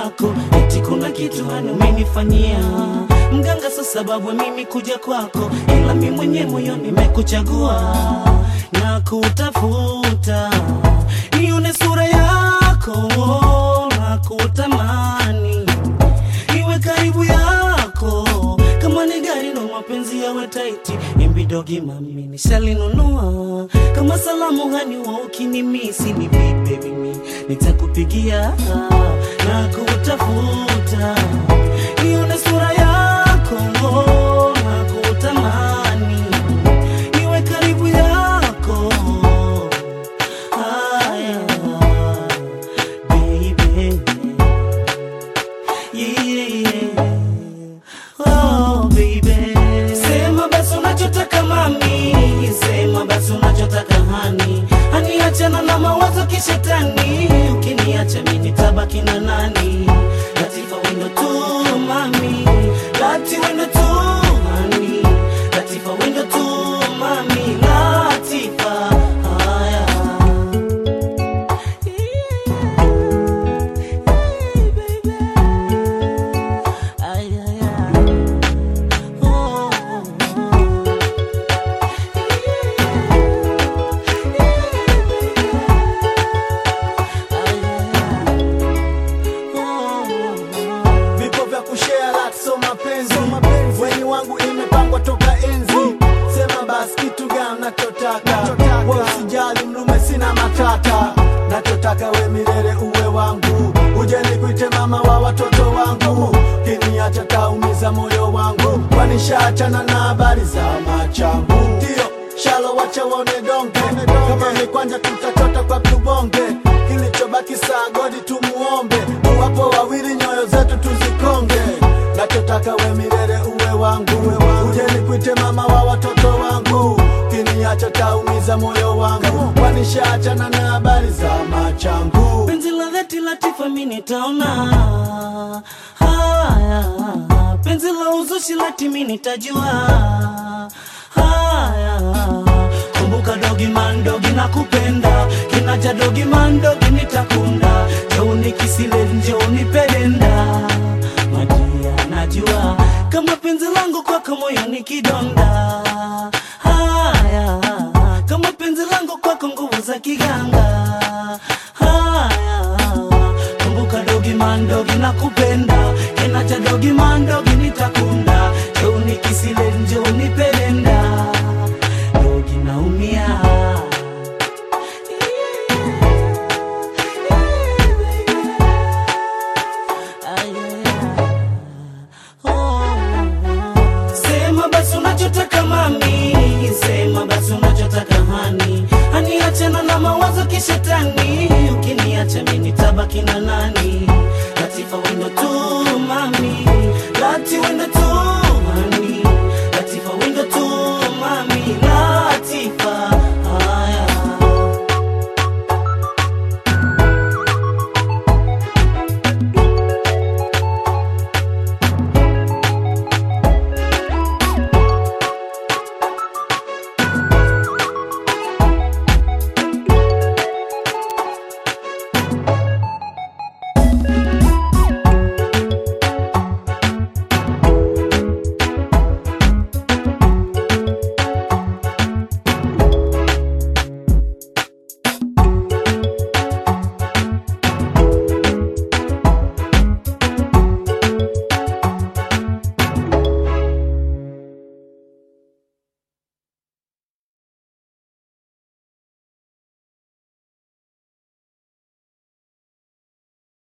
yako, eti kuna kitu hani umenifanyia mganga, so sababu mimi kuja kwako, ila mi mwenye moyo nimekuchagua na kutafuta, nione sura yako na kutamani iwe karibu yako kama ni gari ndo mapenzi yawe taiti imbidogi mami nishalinunua kama salamu hani wa ukinimisi ni vipe mimi nitakupigia na kutafuta ione sura yako na kutamani iwe karibu yako haya baby Yeah. Oh, baby. Sema basi unachotaka mami, sema basi unachotaka hani, hani achana na mawazo kishetani, ukiniacha mimi nitabaki na nani? Latifa wendo tu mami, lati wendo tu mami, Latifa wendo tu mami, Latifa haya vipo vya kushare lat so mapenzi weni wangu imepangwa toka enzi sema basi kitu gani nachotaka we usijali mlume sina matata nachotaka we milele uwe wangu uje nikuite mama wa watoto wangu kiniacha taumiza moyo wangu kwanishaachana na habari za machangu ndio shalo wacha waone donge kama ni kwanja tutachota kwa tubonge kilichobaki saa godi tumuombe wapo wawili nyoyo zetu tuzikonge nachotaka we milele uwe wangu uje nikuite mama wa watoto wangu kiniacha taumiza moyo wangu kwanishaachana na habari za machangu penzi la dhati Latifa mi nitaona haya, penzi la uzushi lati mi nitajua haya. Kumbuka dogi man dogi na kupenda kinaja dogi man dogi nitakunda joni kisile njoni pedenda madia najua kama penzi langu kwako moyo ni kidonda haya kama penzi langu kwako nguvu za kiganga haya kumbuka dogi mandogi na kupenda kenacha dogi mandogi nitakunda joni kisile njoni pedenda dogi naumia Sema basi unachotaka mami, sema basi unachotaka hani, hani achana na mawazo kishetani, ukiniacha mimi nitabaki na nani?